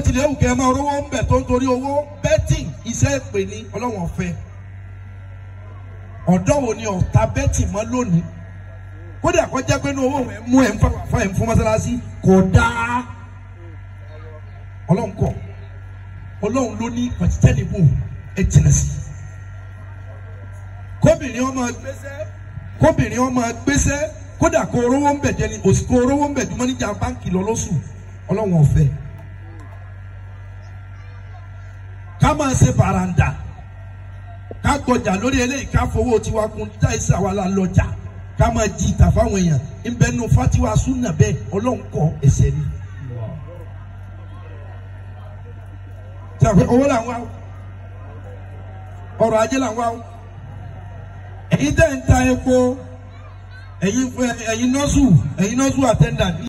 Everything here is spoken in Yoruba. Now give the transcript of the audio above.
tilẹ̀ wù kẹ́ ẹ máa rówó ń bẹ̀ tó ń torí owó betting iṣẹ́ ìpè ní ọlọ́wọ̀n fẹ́ ọ̀dọ́ wo ni ọ̀tá betting mọ́ lónìí kódà kó jẹ́ pé ní owó ẹ̀ mú ẹ̀ ń fa ẹ̀ ń fún mọ́sálásí kò dáa ọlọ́run kọ̀ ọlọ́run ló ní pàtítẹ́nìbù ẹ̀ tìǹà sí kóbìnrin ọmọ gbèsè kóbìnrin ọmọ gbèsè kódà kó orówó ń bẹ̀ jẹ́ ni òsì kó orówó ń bẹ̀ jùmọ́ níjà báńkì lọ lóṣù ọlọ́run ọ̀fẹ́ ká máa ṣe bàràǹdà ká gbọjà lórí eléyìí ká fowó tiwa kun táìsì àwa la lọjà ká máa jí ìta fáwọn èèyàn ńbẹ nu fatiwa súnà bẹ́ẹ̀ ọlọ́run kọ ẹsẹ̀ ni. tí a fẹ́ owó là ń wá ọrọ̀ ajé là ń wá ẹ̀yin tẹ́ ń ta epo ẹ̀yin ẹ̀yin nọ́ọ̀sù ẹ̀yin nọ́ọ̀sù attendant